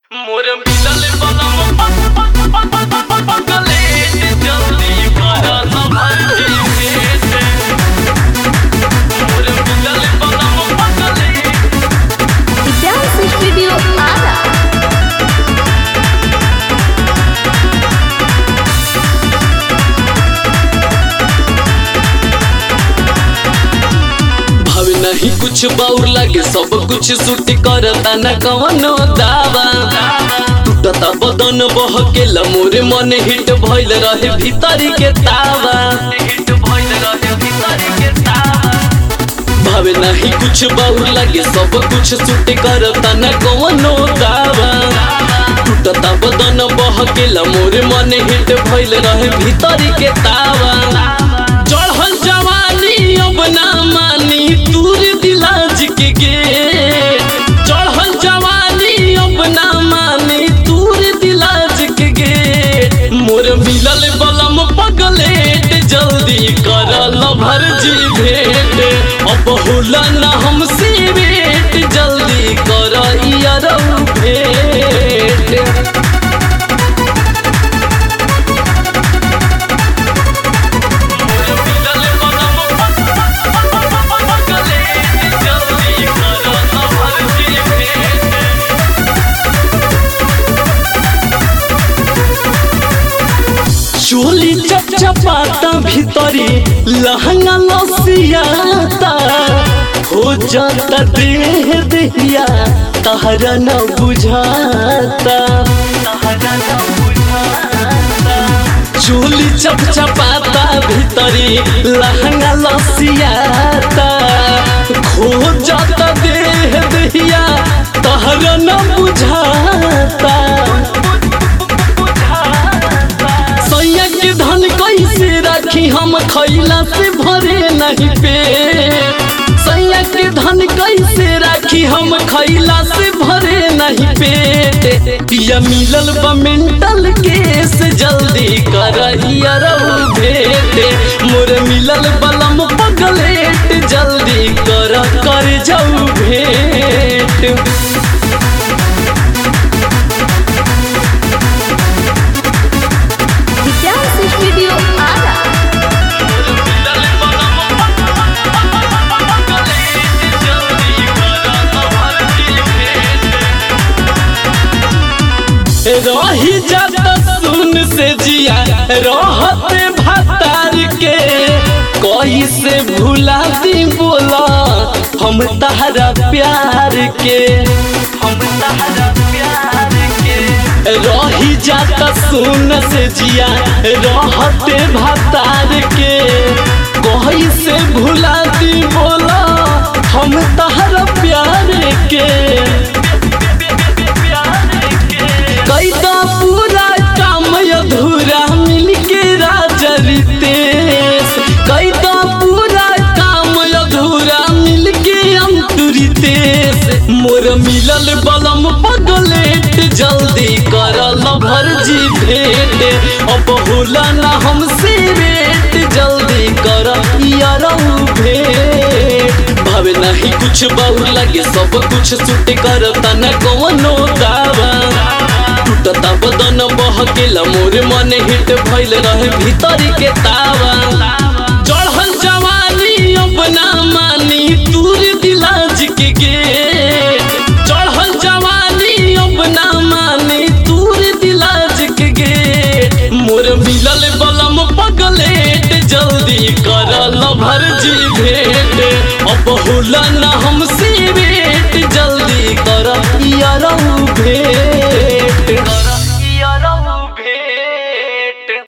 मोर मिलल बलम पगले जल्दी कर सभर भेट मोर मिलल बलम पगले Dance Studio Ara. भाव नहीं कुछ बाउर लागे सब कुछ सूट करता न कवनो दावा टूटता बदन बहकेला मोरे मन हिट भइल रहे भीतरी के तावा हिट भइल रहे भीतरी के तावा भावे नहीं कुछ बाउर लागे सब कुछ सूट करता न कवनो दावा टूटता बदन बहकेला मोरे मन हिट भइल रहे भीतरी के तावा चढ़ल जवानी अब ना मानी दूर दिलाज के गे चढ़ल जवानी अब ना मानी दूर दिलाज के गे मोर मिलल बलम पगलेट जल्दी करल भरजी भेट अब होला ना हमसे भेट जल्दी कर यारौ भेट चोली चपचपाता भीतरी लहंगा लसियाता हो जाता देह देहिया तहरा न बुझाता तहरा न बुझाता चोली चपचपाता भीतरी लहंगा लसियाता खो जाता देह देहिया तहरा न बुझाता सैया के धन कैसे राखी हम खैला से भरे नहीं पे सैया के धन कैसे राखी हम खैला से भरे नहीं पेट या मिलल बा मेंटल केस जल्दी कर भेट मोर मिलल बलम पगलेट जल्दी कर कर जाऊ भेट Dance Studio Ara. रही जाता सुन से जिया रहते भतार के कोई से भुला दी बोला हम तहरा प्यार के हम तहरा प्यार के रही जाता सुन से जिया रहते भतार के कोई से भुला दी बोला हम तहरा प्यार के कैदा पूरा काम अधूरा मिलके राजा रितेश कैदा पूरा काम अधूरा मिलके अंतुरितेश मोर मिलल बलम पगलेट जल्दी करल भरजी भेट अब होला ना हमसे रेट जल्दी कर यारौ भेट भावे नहीं कुछ बहु लगे सब कुछ सूट करता न कवनो दावा टूटता बदन बहकेला मोर मन हिट भइल रहे भीतरी के तावा चढ़ल जवानी अब ना मानी दूर दिलाज के गेट चढ़ल जवानी अब ना मानी दूर दिलाज के गेट मोर मिलल बलम पगलेट जल्दी करल भरजी भेट अब होला ना हमसे भेट जल्दी कर यारौ भेट